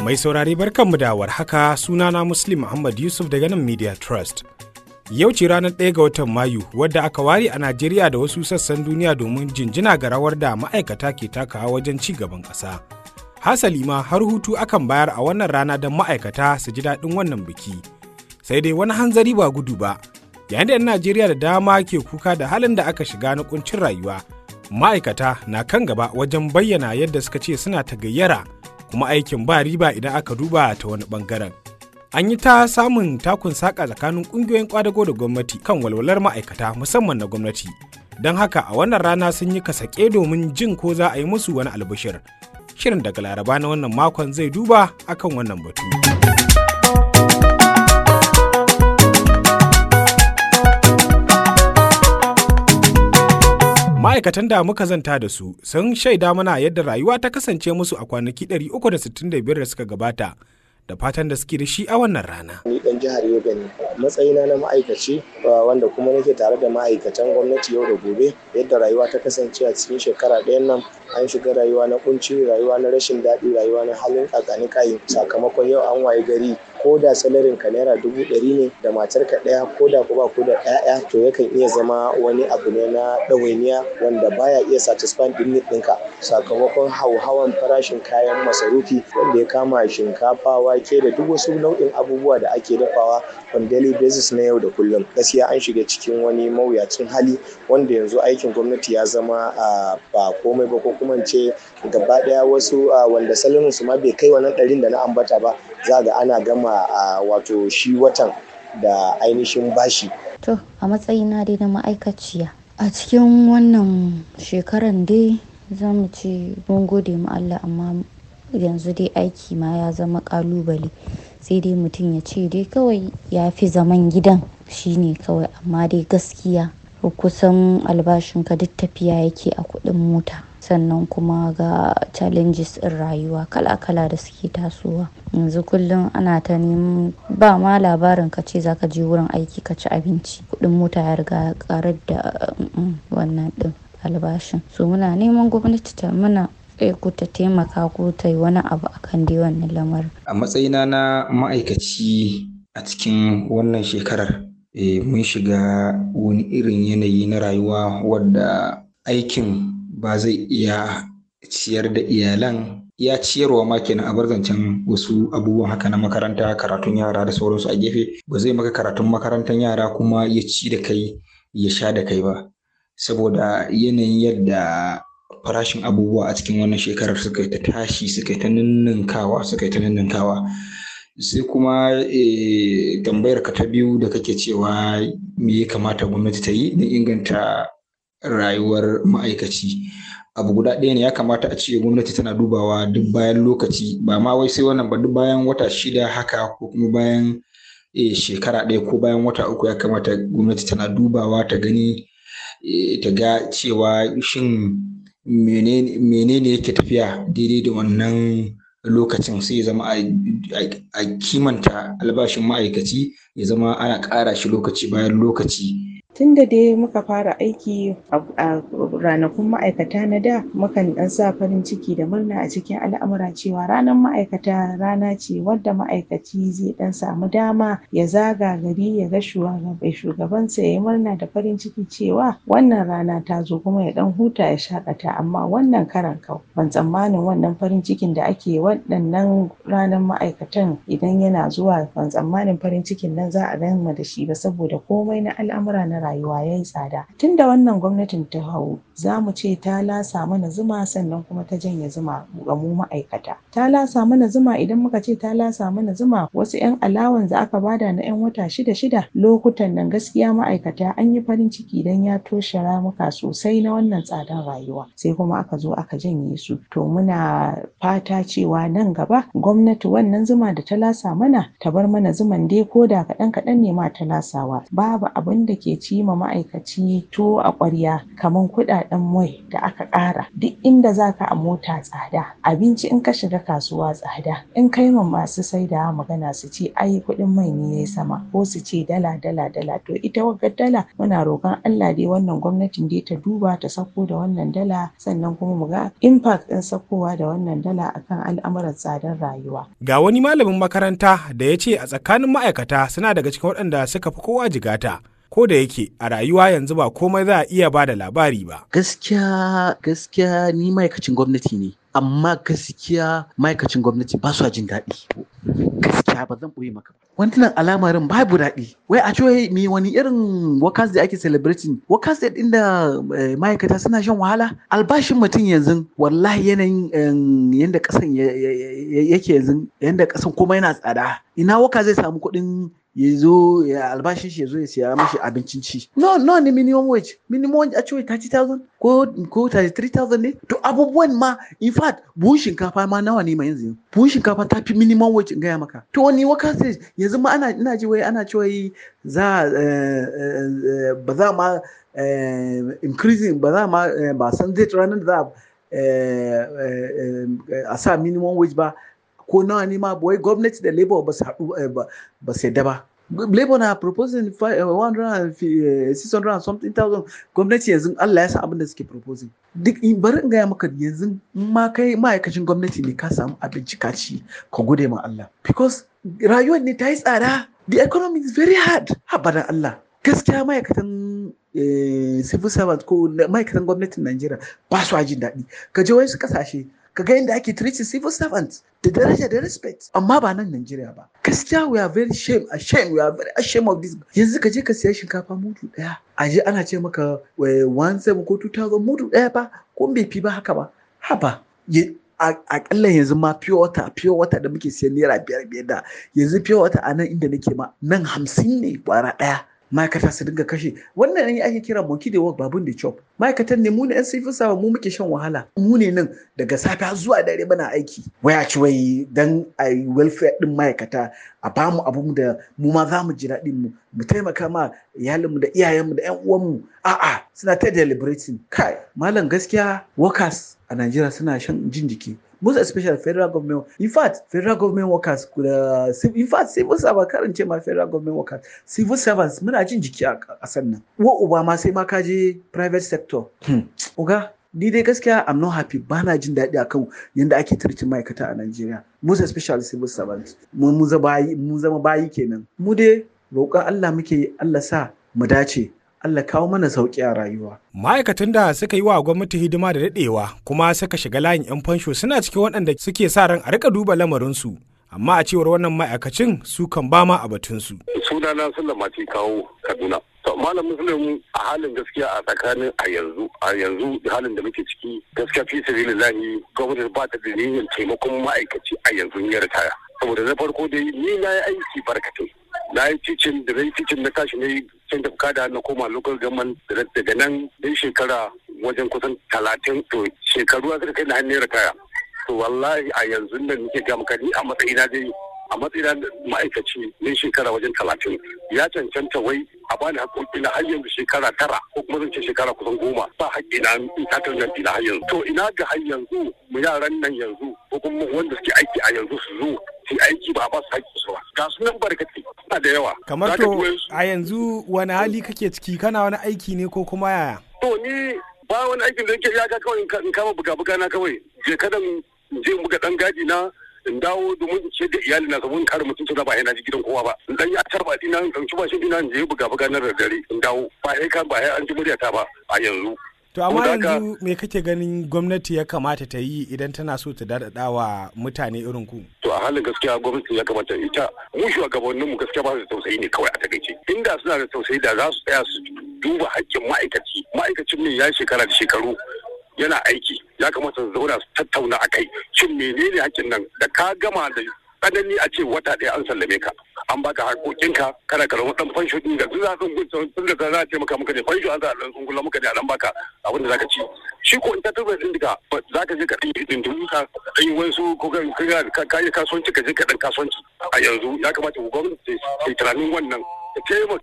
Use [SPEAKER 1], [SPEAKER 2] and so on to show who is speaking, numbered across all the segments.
[SPEAKER 1] Mai saurari barkanmu da warhaka sunana Muslim Muhammad Yusuf daga nan Media Trust. Yau ce ranar ɗaya ga watan Mayu wadda aka ware a Najeriya da wasu sassan duniya domin jinjina ga rawar da ma'aikata ke takawa wajen ci gaban ƙasa. Hasali ma har hutu akan bayar a wannan rana don ma'aikata su ji daɗin wannan biki. Sai dai wani hanzari ba gudu ba, yayin da 'yan Najeriya da dama ke kuka da halin da aka shiga na kuncin rayuwa. Ma'aikata na kan gaba wajen bayyana yadda suka ce suna ta gayyara kuma aikin ba riba idan aka duba ta wani bangaren. An yi ta samun takun saƙa tsakanin ƙungiyoyin ƙwadago da gwamnati kan walwalar ma'aikata musamman na gwamnati. Don haka a wannan rana sun yi kasake domin jin ko za a yi musu wani albishir. Shirin daga Laraba na wannan makon zai duba akan wannan batu. ma'aikatan da muka zanta da su sun shaida mana yadda rayuwa ta kasance musu a kwanaki 365 da suka gabata da fatan da suke da shi a wannan rana.
[SPEAKER 2] Ni dan jihar Yobe ne matsayina na ma'aikaci wanda kuma nake tare da ma'aikatan gwamnati yau da gobe yadda rayuwa ta kasance a cikin shekara ɗayan nan an shiga rayuwa na kunci rayuwa na rashin daɗi rayuwa na halin kakani kayi sakamakon yau an waye gari ko da salarin ka naira dubu ɗari ne da matar ka ɗaya ko da ko ba ko da ɗaya to yakan iya zama wani abu ne na ɗawainiya wanda baya iya satisfy ɗin ɗinka sakamakon hauhawan farashin kayan masarufi wanda ya kama shinkafa wake da duk wasu nau'in abubuwa da ake dafawa on daily basis na yau da kullum gaskiya an shiga cikin wani mawuyacin hali wanda yanzu aikin gwamnati ya zama ba komai ba ko kuma ce gaba ɗaya wasu wanda salarin su ma bai kai wannan ɗarin da na ambata ba za ga ana gama a wato shi watan da ainihin bashi.
[SPEAKER 3] To a matsayina dai na ma'aikaciya a cikin wannan shekaran dai za mu ce mun gode ma Allah amma yanzu dai aiki ma ya zama kalubale sai dai mutum ya ce dai kawai ya fi zaman gidan shine kawai amma dai gaskiya kusan albashinka duk tafiya yake a kuɗin mota sannan kuma ga challenges ɗin rayuwa kala-kala da suke tasowa yanzu kullum ana ta neman ba ma labarin ka ce zaka je wurin aiki ka ci abinci kuɗin mota ya riga karar da wannan ɗin albashin so muna neman gwamnati ta mana ku ta taimaka ko ta yi wani abu akan dai wannan lamarin
[SPEAKER 4] a matsayina na ma'aikaci a cikin wannan shekarar mun shiga wani irin yanayi na rayuwa wadda aikin ba zai iya ciyar da iyalan ya ciyarwa ma kenan a zancen wasu abubuwan haka na makaranta karatun yara da sauransu a gefe ba zai maka karatun makarantar yara kuma ya ci da kai ya sha da kai ba saboda yanayin yadda farashin abubuwa a cikin wannan shekarar suka yi ta tashi suka yi ta ninninkawa suka yi ta ninninkawa sai kuma tambayar ka ta biyu da kake cewa me ya kamata gwamnati ta yi don inganta rayuwar ma'aikaci abu guda ɗaya ne ya kamata a ce gwamnati tana dubawa duk bayan lokaci ba ma wai sai wannan ba duk bayan wata shida haka ko kuma bayan shekara ɗaya ko bayan wata uku ya kamata gwamnati tana dubawa ta gani ta ga cewa shin menene yake tafiya daidai da wannan lokacin sai ya zama a kimanta albashin ma'aikaci ya zama ana ƙara shi lokaci bayan lokaci
[SPEAKER 5] tun da dai muka fara aiki a ranakun ma'aikata na da mukan dan sa farin ciki da murna a cikin al'amura cewa ranar ma'aikata rana ce wadda ma'aikaci zai dan samu dama ya zaga gari ya ga shugabansa ya yi murna da farin ciki cewa wannan rana ta zo kuma ya dan huta ya shakata amma wannan karan kau ban tsammanin wannan farin cikin da ake waɗannan ranar ma'aikatan idan yana zuwa ban tsammanin farin cikin nan za a gama da shi ba saboda komai na al'amura na rayuwa ya yi tsada tun da wannan gwamnatin ta hau za mu ce ta lasa mana zuma sannan kuma ta janye zuma ga mu ma'aikata ta lasa mana zuma idan muka ce ta lasa mana zuma wasu 'yan alawan da aka bada na 'yan wata shida shida lokutan nan gaskiya ma'aikata an yi farin ciki dan ya toshe ramuka sosai na wannan tsadan rayuwa sai kuma aka zo aka janye su to muna fata cewa nan gaba gwamnati wannan zuma da ta lasa mana ta bar mana zuman dai ko da kaɗan kaɗan ne ma ta lasawa babu abin da ke ci ci ma ma'aikaci tuwo a ƙwarya kamar kuɗaɗen mai da aka ƙara duk inda zaka a mota tsada abinci in ka shiga kasuwa tsada in kai ma masu saidawa magana su ce ai kuɗin mai ne yayi sama ko su ce dala dala dala to ita wagga dala muna roƙon Allah dai wannan gwamnatin dai ta duba ta sako da wannan dala sannan kuma mu ga impact ɗin sakowa da wannan dala akan al'amuran tsadar rayuwa.
[SPEAKER 1] Ga wani malamin makaranta da ya ce a tsakanin ma'aikata suna daga cikin waɗanda suka fi kowa jigata. ko da yake a rayuwa yanzu ba komai za a iya ba da labari ba.
[SPEAKER 6] Gaskiya gaskiya ni ma'aikacin gwamnati ne. Amma gaskiya ma'aikacin gwamnati ba su jin daɗi. Gaskiya ba zan ɓoye maka. Wannan alamarin babu daɗi. Wai a ce me wani irin workers da ake celebrating. Workers da ɗin da ma'aikata suna shan wahala. Albashin mutum yanzu wallahi yanayin yanda ƙasan yake yanzu yanda ƙasan kuma yana tsada. Ina waka zai samu kuɗin ya zo ya albashin shi ya zo ya siya mashi abincin ci no no ne minimum wage minimum wage a ce 30,000 ko ko 33,000 ne to abubuwan ma in fact buhun shinkafa ma nawa ne ma yanzu buhun shinkafa ta fi minimum wage in gaya maka to wani waka sai yanzu ma ana ina ji wai ana cewa za ba za ma increasing ba za ma ba san zai ranar da za a sa minimum wage ba ko nawa ne ma wai gwamnati da labour ba su haɗu ba su yadda ba labour na proposing 600 something thousand gwamnati yanzu Allah ya san abin da suke proposing duk bari in gaya maka yanzu ma kai ma'aikacin gwamnati ne ka samu abinci ka ci ka gode ma Allah because rayuwar ne ta yi tsada the economy is very hard habadan Allah gaskiya ma'aikatan civil servant ko ma'aikatan gwamnatin Najeriya ba su jin daɗi ka je wasu kasashe ka ga yadda ake treating civil servants da daraja da respect amma ba nan Najeriya ba gaskiya we are very shame ashamed we are very ashamed of this yanzu ka je ka siya shinkafa mudu daya a je ana ce maka 17 ko 2000 mudu daya ba ko bai fi ba haka ba haba akalla yanzu ma pure water pure water da muke siyan naira biyar biyar da yanzu pure water a nan inda nake ma nan hamsin ne kwara daya ma'aikata su dinga kashe wannan ne ake kira monkey the work babun da chop ma'aikatan ne mu ne yan civil servant mu muke shan wahala mu ne nan daga safe zuwa dare muna aiki waya ci wai dan a welfare din ma'aikata a bamu abu da mu ma za mu ji daɗin mu mu taimaka ma iyalinmu da iyayenmu da yan uwanmu a'a suna ta deliberating kai malam gaskiya workers a Najeriya suna shan jin jiki most especially federal government in fact federal government workers uh, in fact civil servants karin ce ma federal government workers civil servants muna jin jiki a ƙasar nan wa uba ma sai ma ka je private sector hmm. uga ni dai gaskiya I'm not happy ba na jin daɗi akan yadda ake turcin ma'aikata a Najeriya most especially civil servants mu zama bayi kenan mu dai roƙon Allah muke Allah sa mu dace Allah kawo mana sauƙi a rayuwa.
[SPEAKER 1] Ma'aikatan da suka yi wa gwamnati hidima da daɗewa kuma suka shiga layin 'yan fansho suna cikin waɗanda suke sa ran a rika duba lamarinsu. Amma a cewar wannan ma'aikacin su kan ba ma a batunsu.
[SPEAKER 7] Sunana Sulaiman ce kawo Kaduna. To malam Muslim a halin gaskiya a tsakanin a yanzu a yanzu halin da muke ciki gaskiya fi sabilillahi gwamnati ba ta da niyyar taimakon ma'aikaci a yanzu ya ritaya. Saboda na farko dai ni na yi aiki barkatai. na yi ticin da na yi ticin na tashi na yi can da kada na koma local government daga nan dai shekara wajen kusan talatin to shekaru a kai na hannun ritaya to wallahi a yanzu nan nake ga maka ni a matsayina dai a matsayina ma'aikaci ne shekara wajen talatin ya cancanta wai a bani haƙoƙi na har yanzu shekara tara ko kuma zan ce shekara kusan goma ba haƙƙi na in takar na har yanzu to ina ga har yanzu mu yaran nan yanzu ko kuma wanda suke aiki a yanzu su zo su aiki ba ba su haƙƙi su ba ga su nan barkati suna da yawa
[SPEAKER 1] kamar to a yanzu wani hali kake ciki kana wani aiki ne ko kuma yaya
[SPEAKER 7] to ni ba wani aikin da yake ya ga kawai in kama buga-buga na kawai je kada je buga dan gadi na in dawo domin in ce da iyali na saboda kare mutunci na ba yana ji gidan kowa ba in dan yi atar ba dina in ɗauki bashin dina in je buga buga na dare in dawo ba sai kan ba an ji muryata ba a yanzu
[SPEAKER 1] To amma yanzu me kake ganin gwamnati ya kamata ta yi idan tana so ta daɗaɗa wa mutane irin ku?
[SPEAKER 7] To a halin gaskiya gwamnati ya kamata ita mu shugabannin mu gaskiya ba su da tausayi ne kawai a takaice. Inda suna da tausayi da za su tsaya su duba haƙƙin ma'aikaci. Ma'aikacin ne ya shekara da shekaru yana aiki ya kamata su zauna su tattauna a kai shin menene haƙƙin nan da ka gama da tsanani a ce wata ɗaya an sallame ka an baka haƙoƙinka kana karɓar ɗan fansho ɗin da za sun gunta sun da za a ce maka muka ne fansho an za a ɗan tsungula muka ne a ɗan baka abin da za ka ci shi ko in ta tabbar ɗin ka za ka je ka ɗan yi ɗin ka ɗan yi wasu ko ka yi kasuwanci ka je ka ɗan kasuwanci a yanzu ya kamata ku gwamnati ta yi tunanin wannan ta taimaka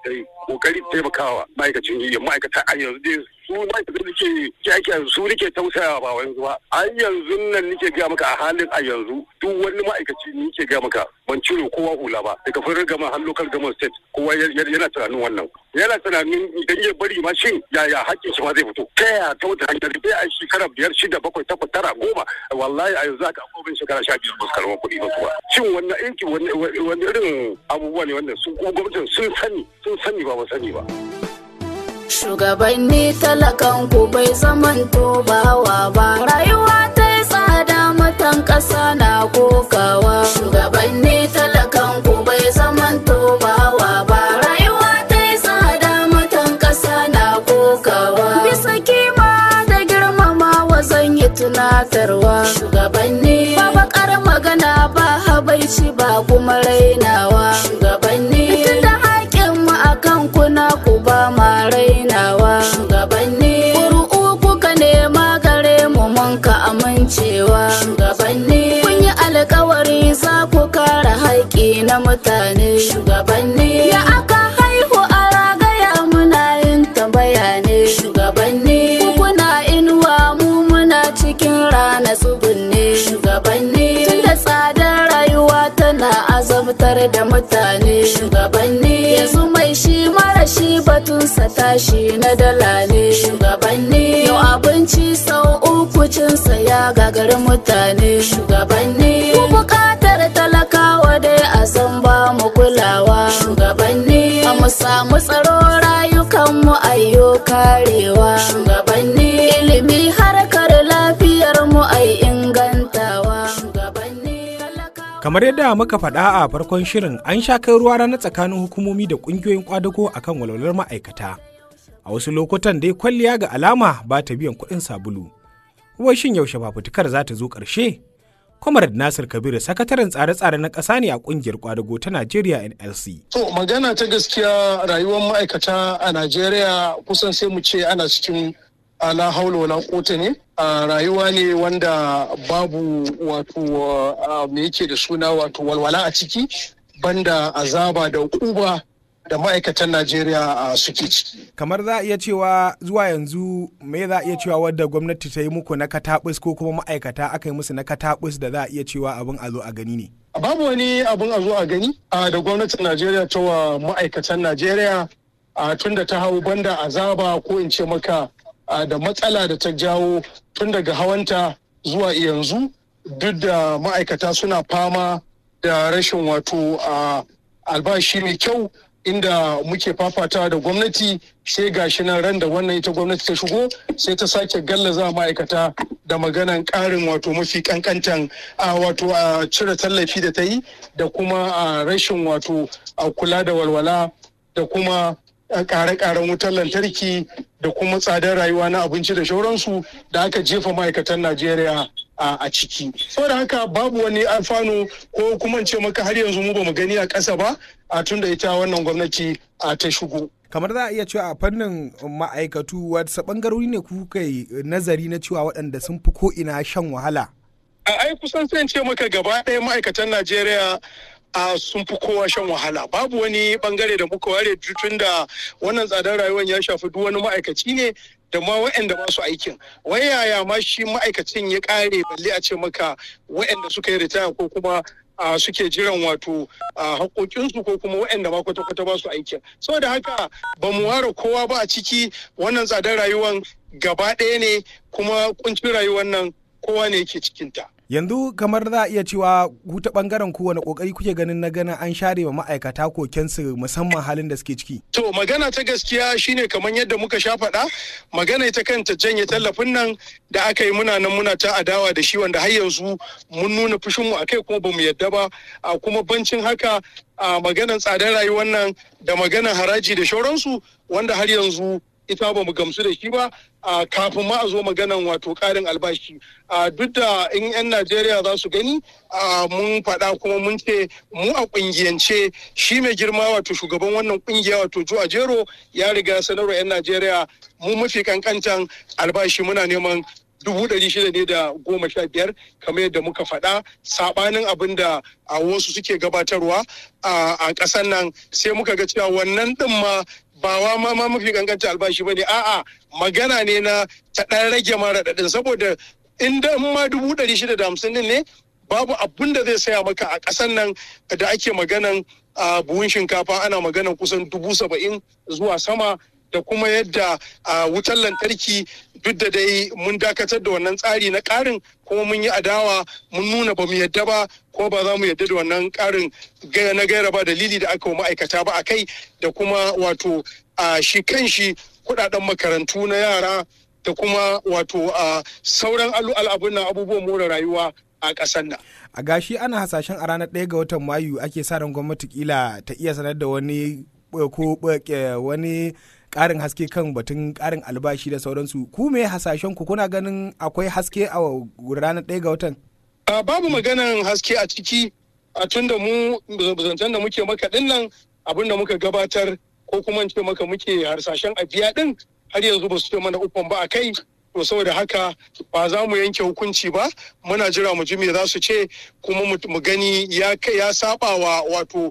[SPEAKER 7] ta yi kokari taimakawa ma'aikacin yi ma'aikata a yanzu dai su ma'aikatan da ke ke aiki yanzu su nake tausayawa ba yanzu ba a yanzu nan nake gaya maka a halin a yanzu duk wani ma'aikaci ni ke gaya maka ban cire kowa hula ba daga firin gama har local government state kowa yana tunanin wannan yana tunanin idan ya bari ma shin yaya hakkin shi ma zai fito ta yaya ta wata hanyar bai a shekara biyar shida bakwai takwas tara goma wallahi a yanzu aka akwai shekara sha biyar ba su karɓar kuɗi ba kuwa shin wannan aiki wani irin abubuwa ne wannan su ko gwamnatin sun sani sun sani ba ba sani ba.
[SPEAKER 8] Shugabanni talakan ku bai zaman bawa ba rayuwa ta yi tsada matan ƙasa na kokawa. Shugabanni talakan ku bai zaman bawa ba rayuwa ta yi tsada matan ƙasa na kokawa. Bisa kima da girmamawa zan yi tunatarwa. Shugabanni ba bakar magana ba habaici ba kuma rainawa. Shugabanni tunda haƙƙin mu akan kuna ku ba ma rainawa. Shugabanni ƙuri'u kuka nema gare mu mun ka amincewa. Shugabanni kun yi alkawari za ku kare haƙƙi na mutane. Shugabanni ya aka haihu a ragaya muna yin tambaya ne. Shugabanni ku kuna inuwa mu muna cikin rana tsugunne. Shugabanni tunda tsadar rayuwa tana azabtar da mutane. Shugabanni yanzu mai shi mara shi batunsa tashi na dala ne. Shugabanni yau abinci sau uku cinsa ya gagari mutane. Shugabanni ku buƙatar talakawa dai a san ba mu kulawa. Shugabanni a mu samu tsaro rayukanmu ayyo karewa. Shugabanni ilimi harkar lafiyar mu ai ingantawa. Shugabanni talakawa.
[SPEAKER 1] Kamar yadda muka faɗa a farkon shirin an sha kai ruwa rana tsakanin hukumomi da ƙungiyoyin kwadago akan walwalar ma'aikata. A wasu lokutan dai kwalliya ga alama ba ta biyan kuɗin sabulu. Wai shin yaushe fafutukar za ta zo ƙarshe? Comrade Nasir Kabiru sakataren tsare-tsare na ƙasa ne a ƙungiyar kwadago ta Najeriya NLC.
[SPEAKER 9] To magana ta gaskiya rayuwar ma'aikata a Najeriya kusan sai mu ce ana cikin ala haula wala kota ne a rayuwa ne wanda babu wato me yake da suna wato walwala a ciki banda azaba da kuba da ma'aikatan Najeriya suke ciki.
[SPEAKER 1] Kamar za a iya cewa zuwa yanzu me za a iya cewa wadda gwamnati ta yi muku na katabus ko kuma ma'aikata aka yi musu na katabus da za a iya cewa abin a zo a gani ne.
[SPEAKER 9] Babu wani abin a zo a gani da gwamnatin Najeriya ta wa ma'aikatan Najeriya tun da ta hau banda azaba ko in ce maka da matsala da ta jawo tun daga hawanta zuwa yanzu duk da ma'aikata suna fama da rashin wato albashi mai kyau inda muke fafata da gwamnati sai gashi nan ran da wannan ita gwamnati ta shigo sai ta sake gallaza ma'aikata da maganan ƙarin wato mafi kankantan wato a cire tallafi da ta yi da kuma rashin wato kula da walwala da kuma ƙare-ƙaren wutar lantarki da kuma tsadar rayuwa na abinci da shauransu da aka jefa ma'aikatan Najeriya a ciki. Saboda haka babu wani alfanu ko kuma ce maka har yanzu mu bamu gani a ƙasa ba a tun da ita wannan gwamnati ta shigo.
[SPEAKER 1] kamar za a iya cewa a fannin ma'aikatu wasu bangarori ne kuka yi nazari na cewa waɗanda sun fi ko ina shan wahala
[SPEAKER 9] a ai kusan sai ce maka gaba ɗaya ma'aikatan najeriya a sun fi kowa shan wahala babu wani bangare da muka ware tun da wannan tsadar rayuwar ya shafi duk wani ma'aikaci ne da ma waɗanda ba su aikin wai yaya ma shi ma'aikacin ya ƙare balle a ce maka waɗanda suka yi ritaya ko kuma a suke jiran wato a haƙoƙinsu ko kuma waɗanda ma kwata-kwata ba su aikin saboda haka ba mu ware kowa ba a ciki wannan tsadar rayuwar gaba ɗaya ne kuma kuncin rayuwar nan kowa ne yake cikinta.
[SPEAKER 1] yanzu kamar za a iya cewa ku ta bangaren ku wani kokari kuke ganin na ganin an share wa ma'aikata kokensu musamman halin da suke ciki
[SPEAKER 9] to magana ta gaskiya shine kamar yadda muka sha faɗa magana ita kanta janye tallafin nan da aka yi muna nan muna ta adawa da shi wanda har yanzu mun nuna fushin mu akai kuma bamu yadda ba a kuma bancin haka a maganan tsadar rayuwar nan da maganan haraji da shauransu wanda har yanzu ita ba mu gamsu da shi ba kafin ma a zo maganan wato karin albashi duk da in 'yan najeriya za su gani mun faɗa kuma mun ce mu a ƙungiyance shi mai girma wato shugaban wannan ƙungiya wato jo ajero ya riga sanarwa 'yan najeriya mu mafi kankantan albashi muna neman dubu ɗari shida ne da goma sha biyar kamar yadda muka faɗa saɓanin abin da a wasu suke gabatarwa a ƙasar nan sai muka ga cewa wannan ɗin ma ba wa ma ma mafi kankanta albashi ba ne a'a magana ne na ta ɗan rage mara raɗaɗin saboda inda ma dubu ɗari shida da hamsin ɗin ne babu abin da zai saya maka a ƙasar nan da ake maganan a buhun shinkafa ana maganan kusan dubu saba'in zuwa sama da kuma yadda a wutar lantarki duk da dai mun dakatar da wannan tsari na ƙarin kuma mun yi adawa mun nuna ba mu yadda ba ko ba za mu yadda da wannan ƙarin na gaira ba dalili da aka wa ma'aikata ba a kai da kuma wato a shi kan shi kudaden makarantu na yara da kuma wato a sauran al'abun abubuwan more rayuwa a ƙasar nan.
[SPEAKER 1] A gashi ana hasashen a ranar ɗaya ga watan Mayu ake sa ran gwamnati kila ta iya sanar da wani ko wani ƙarin haske kan batun ƙarin albashi da sauransu. Ku me hasashen ku kuna ganin akwai haske a ranar ɗaya ga watan?
[SPEAKER 9] Babu maganan haske a ciki a tun da mu zancen da muke maka ɗin nan abin da muka gabatar ko kuma ce maka muke harsashen a biya ɗin har yanzu ba su ce mana ukun ba a kai to saboda haka ba za mu yanke hukunci ba muna jira mu ji me za su ce kuma mu gani ya ya saba wa wato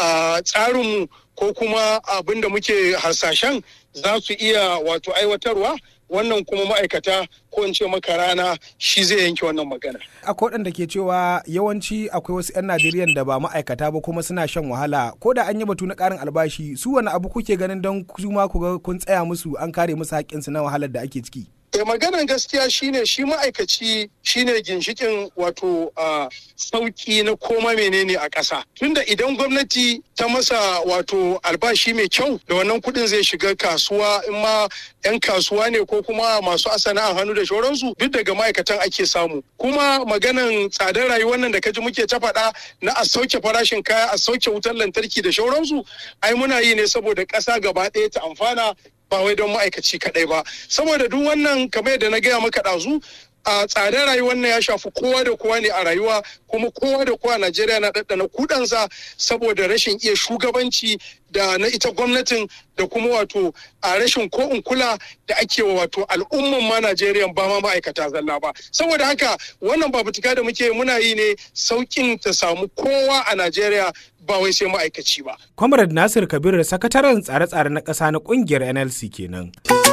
[SPEAKER 9] tsarinmu ko kuma abin da muke harsashen za su iya wato aiwatarwa wannan kuma ma'aikata ko in ce maka rana shi zai yanke wannan magana.
[SPEAKER 1] Akwai waɗanda ke cewa yawanci akwai wasu 'yan Najeriya da ba ma'aikata ba kuma suna shan wahala ko da an yi batu na ƙarin albashi su wani abu kuke ganin don su ma ku ga kun tsaya musu an kare musu haƙƙinsu na wahalar da ake ciki.
[SPEAKER 9] E maganan gaskiya shine shi ma'aikaci shine ginshikin wato a sauki na koma menene a ƙasa. Tunda idan gwamnati ta masa wato albashi mai kyau da wannan kuɗin zai shiga kasuwa in ma 'yan kasuwa ne ko kuma masu asana'an hannu da shauransu duk daga ma'aikatan ake samu. Kuma maganan tsadar rayuwar nan da kaji muke ta faɗa na a sauke farashin kaya a sauke wutar lantarki da shauransu ai muna yi ne saboda ƙasa gaba ɗaya ta amfana ba wai don ma'aikaci kaɗai ba saboda duk wannan kamar yadda na gaya maka ɗazu a tsadar rayuwar nan ya shafi kowa da kowa ne a rayuwa kuma kowa da kowa Najeriya na ɗaɗɗana kudansa saboda rashin iya shugabanci da na ita gwamnatin da kuma wato a rashin ko in kula da ake wa wato al'umman ma Najeriya ba ma ma'aikata zalla ba saboda haka wannan babutuka da muke muna yi ne saukin ta samu kowa a Najeriya ba wai sai ma'aikaci ba.
[SPEAKER 1] Comrade Nasir Kabir sakataren tsare-tsare na ƙasa na ƙungiyar NLC kenan.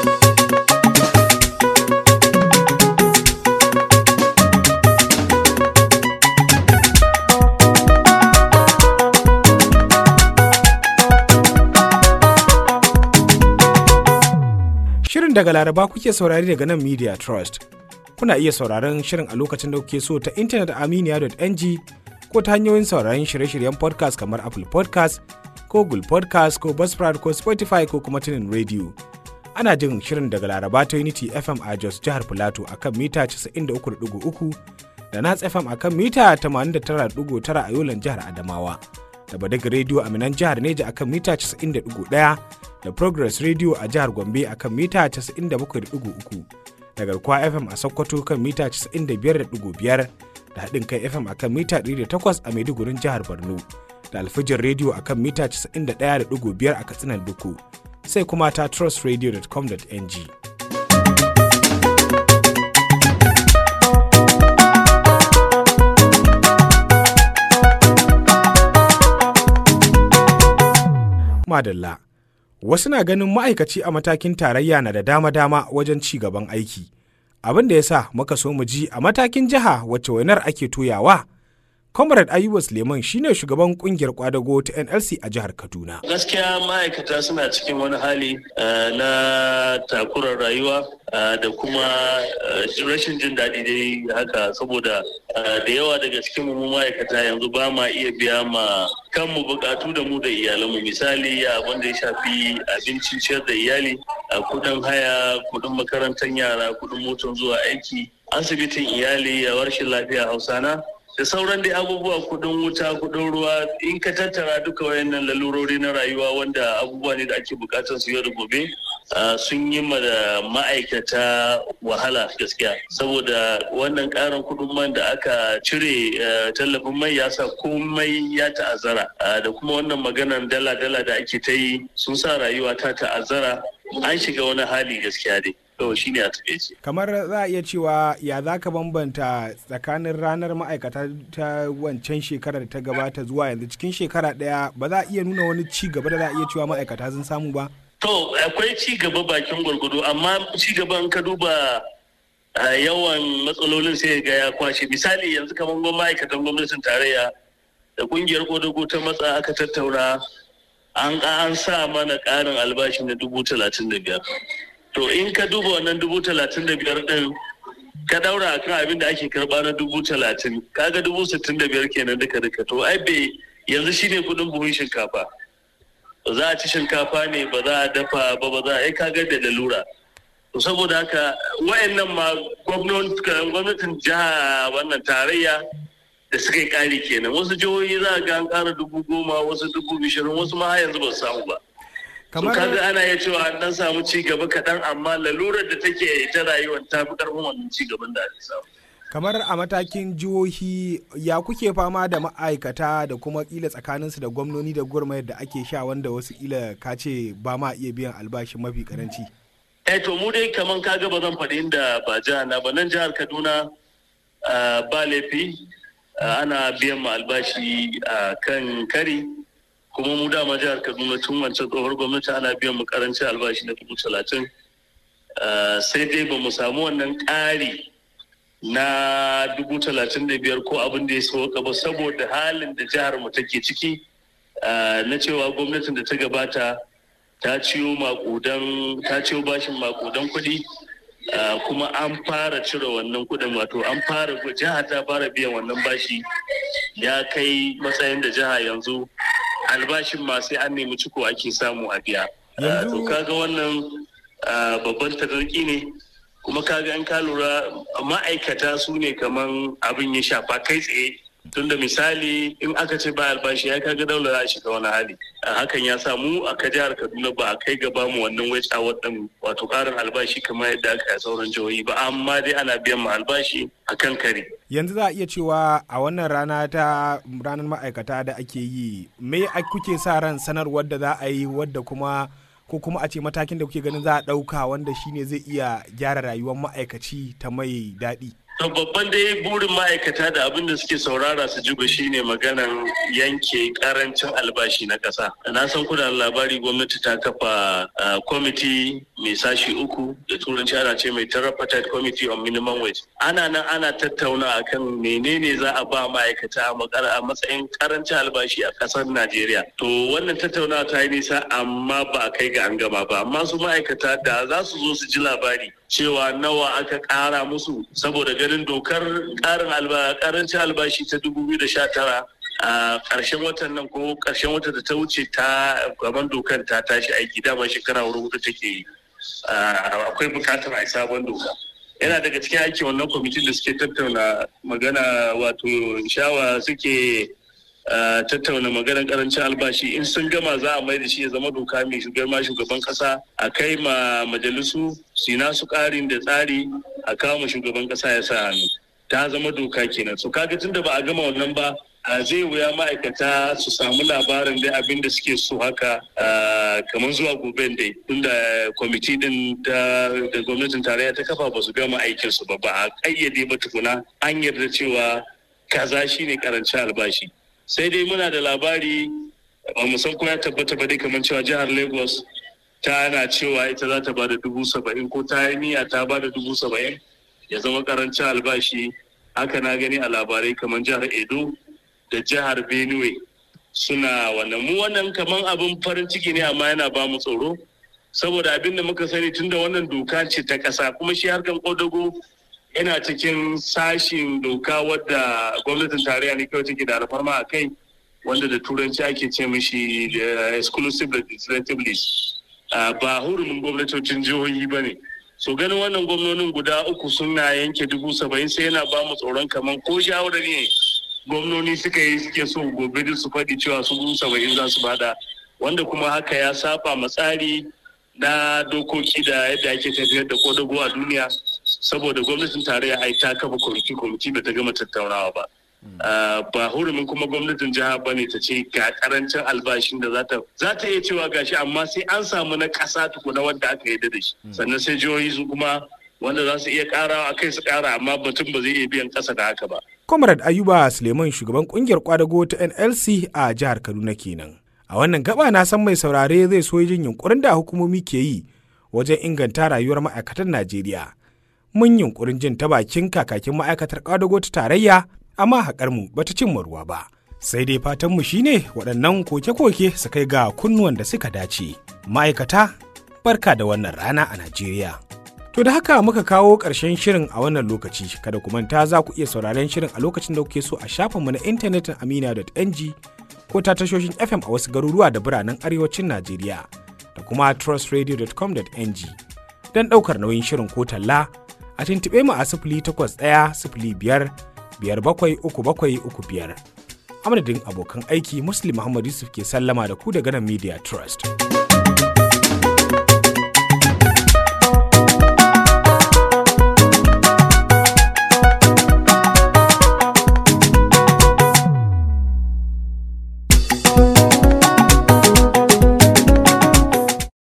[SPEAKER 1] Shirin daga Laraba kuke saurari daga nan Media Trust. Kuna iya sauraron shirin a lokacin da kuke so ta intanet a aminiya.ng ko ta hanyoyin sauraron shirye-shiryen podcast kamar Apple podcast ko Google podcast ko Buzzsprout ko Spotify ko kuma tunin radio. Ana jin shirin daga Laraba ta Unity FM a Jos jihar Filato a kan mita 93.3 da Nats FM a kan mita 89.9 a Yolan jihar Adamawa. Da Badagi Radio a Minan jihar Neja a kan mita 90.1 da Progress Radio a jihar Gombe a kan mita 97.3 da Garkuwa FM a Sokoto kan mita 95.5 da haɗin kai FM a kan mita 108 a Maidugurin jihar Borno da Alfijin Radio a kan mita 91.5 a Katsinan Duku sai kuma ta trustradio.com.ng. Madalla Wasu na ganin ma'aikaci a matakin tarayya na da dama-dama wajen ci gaban aiki. Abin da ya sa muka so mu ji a matakin jiha wacce wainar ake toyawa. Comrade Ayuba Suleiman shine shugaban kungiyar kwadago ta NLC a jihar Kaduna.
[SPEAKER 10] Gaskiya ma'aikata suna cikin wani hali na takurar rayuwa da kuma rashin jin daɗi dai haka saboda da yawa daga cikin mu ma'aikata yanzu ba ma iya biya ma kanmu bukatu da mu da iyalanmu misali abin da ya shafi abincin ciyar da iyali kudin haya kudin makarantar yara kudin motar zuwa aiki asibitin iyali a warshin lafiya hausana da sauran dai abubuwa kudin wuta kudin ruwa in ka tattara duka wayannan lalurori na rayuwa wanda abubuwa ne da ake bukatar su yau da gobe sun yi ma da ma'aikata wahala gaskiya saboda wannan karin kudin man da aka cire tallafin mai ya sa komai ya ta'azzara da kuma wannan maganar dala-dala da ake ta yi sun sa rayuwa ta ta'azzara an shiga wani hali gaskiya dai kawai shine a takaice
[SPEAKER 1] kamar za a iya cewa ya za ka bambanta tsakanin ranar ma'aikata ta wancan shekarar ta gabata zuwa yanzu cikin shekara ɗaya ba za a iya nuna wani ci gaba da za a iya cewa ma'aikata sun samu ba
[SPEAKER 10] to akwai ci gaba bakin gwargwado amma ci gaban ka duba yawan matsalolin sai ga ya kwashe misali yanzu kamar ma'aikatan gwamnatin tarayya da kungiyar kodago ta matsa aka tattauna an an sa mana ƙarin albashi na dubu talatin da biyar to in ka duba wannan dubu talatin da biyar ɗin ka daura kan abin da ake karɓa na dubu talatin kaga dubu sittin da biyar kenan duka duka to ai bai yanzu shine kuɗin buhun shinkafa ba za a ci shinkafa ne ba za a dafa ba ba za a yi kaga da lalura to saboda haka wayannan ma gwamnatin jiha wannan tarayya da suka yi ƙari kenan wasu jihohi za a ga an ƙara dubu goma wasu dubu bishirin wasu ma yanzu ba su samu ba kamar kaga ana iya cewa an dan samu ci gaba kaɗan amma lalurar da take ta rayuwar ta fi ƙarfin wannan ci gaban da ake samu
[SPEAKER 1] kamar a matakin jihohi ya kuke fama da ma'aikata da kuma kila tsakaninsu da gwamnoni da gurmayar da ake sha wanda wasu kila ka ce ba ma iya biyan albashi mafi karanci
[SPEAKER 10] eh to mu dai kaman kaga ba zan faɗi inda ba jihar na ba nan jihar kaduna ba laifi ana biyan ma albashi a kan kari kuma mu dama jihar kaduna tun wancan tsohuwar gwamnati ana biyan mu karancin albashi na dubu talatin sai dai ba mu samu wannan ƙari na dubu talatin da biyar ko abin da ya sauka ba saboda halin da jihar mu take ciki na cewa gwamnatin da ta gabata ta ciyo makudan ta ciyo bashin makudan kuɗi kuma an fara cire wannan kuɗin wato an fara jiha ta fara biyan wannan bashi ya kai matsayin da jiha yanzu albashin ma sai an nemi ciko ake samu a biya to kaga wannan babban tararki ne kuma kaga in ka lura ma'aikata su ne kaman abin ya shafa kai tsaye tunda misali in aka ce ba albashi ya kaga daular a shiga wani hali hakan ya samu a ka jihar kaduna ba a kai gaba mu wannan wace wadan wato karin albashi kamar yadda aka yi sauran jihohi ba amma dai ana biyan mu albashi a kan kare
[SPEAKER 1] yanzu za a iya cewa a wannan rana ta ranar ma'aikata da ake yi me kuke sa ran sanarwar da za a yi wadda kuma ko kuma a ce matakin da kuke ganin za a ɗauka wanda shine zai iya gyara rayuwar ma'aikaci ta mai daɗi.
[SPEAKER 10] To babban dai burin ma'aikata da abin da suke saurara su ji shine maganan yanke karancin albashi na ƙasa. Na san kuna labari gwamnati ta kafa kwamiti mai sashi uku da turanci ana ce mai tripartite committee on minimum wage. Ana nan ana tattauna akan menene za a ba ma'aikata a matsayin karancin albashi a ƙasar Najeriya. To wannan tattaunawa ta yi nisa amma ba a kai ga an gama ba. Amma su ma'aikata da za su zo su ji labari cewa nawa aka ƙara musu saboda ganin dokar ƙarin karancin albashi ta 2019 a ƙarshen watan nan ko ƙarshen watan da ta wuce ta gaban dokar ta tashi aiki dama shekara hudu take yi akwai buƙatar a sabon doka yana daga cikin aiki wannan kwamitin da suke tattauna magana wato shawa suke tattauna maganar karancin albashi in sun gama za a mai da shi ya zama doka mai shugaban shugaban kasa a kai ma majalisu su nasu karin da tsari a kawo ma shugaban kasa ya sa hannu ta zama doka kenan so kaga tun da ba a gama wannan ba a zai wuya ma'aikata su samu labarin da abin da suke so haka kamar zuwa gobe dai tunda kwamiti din da gwamnatin tarayya ta kafa ba su gama aikinsu ba ba a kayyade ba tukuna an yarda cewa kaza shine karancin albashi sai dai muna da labari ba mu san ko ya tabbata ba dai kamar cewa jihar lagos ta na cewa ita za ta bada dubu saba'in ko ta yi niyya ta bada dubu saba'in ya zama karancin albashi haka na gani a labarai kamar jihar edo da jihar benue suna wannan mu wannan kamar abin farin ciki ne amma yana ba mu tsoro saboda abin da muka sani tunda wannan doka ce ta ƙasa kuma shi harkan kodago yana cikin sashin doka wadda gwamnatin tarayya ne kawai take da alfarma a kai wanda da turanci ake ce mishi exclusive legislative list ba hurumin gwamnatocin jihohi ba ne so ganin wannan gwamnonin guda uku suna yanke dubu saba'in sai yana ba mu tsoron kamar ko shawarar ne gwamnoni suka yi suke so gobe su faɗi cewa su dubu saba'in za su bada wanda kuma haka ya saba ma tsari na dokoki da yadda ake tafiyar da kodago a duniya saboda gwamnatin tarayya ai ta kafa kwamiti kwamiti ba ta gama tattaunawa ba ba hurumin kuma gwamnatin jiha ba ne ta ce ga karancin albashin da za ta za ta iya cewa gashi amma sai an samu na ƙasa tukuna wanda aka yi da shi sannan sai jihohi su kuma wanda za su iya ƙara a kai su ƙara amma batun ba zai iya biyan ƙasa da haka ba.
[SPEAKER 1] Comrade Ayuba Suleiman shugaban kungiyar kwadago ta NLC a jihar Kaduna kenan. A wannan gaba na san mai saurare zai so jin yunkurin da hukumomi ke yi wajen inganta rayuwar ma'aikatan Najeriya. Mun yunkurin jin ta bakin kakakin ma'aikatar kwadago ta tarayya amma haƙar mu bata cimma ruwa ba. Sai dai fatan mu shine waɗannan koke-koke su kai ga kunnuwan da suka dace. Ma'aikata barka da wannan rana a Najeriya. To da haka muka kawo ƙarshen shirin a wannan lokaci kada ku manta za ku iya sauraren shirin a lokacin da kuke so a shafinmu na intanetin amina.ng ko ta tashoshin FM a wasu garuruwa da biranen arewacin Najeriya da kuma trustradio.com.ng don ɗaukar nauyin shirin ko talla a tuntuɓe mu a sifili takwas ɗaya sifili biyar biyar bakwai uku bakwai uku biyar. Amadadin abokan aiki Muslim Muhammad Yusuf ke sallama da ku daga nan Media Trust.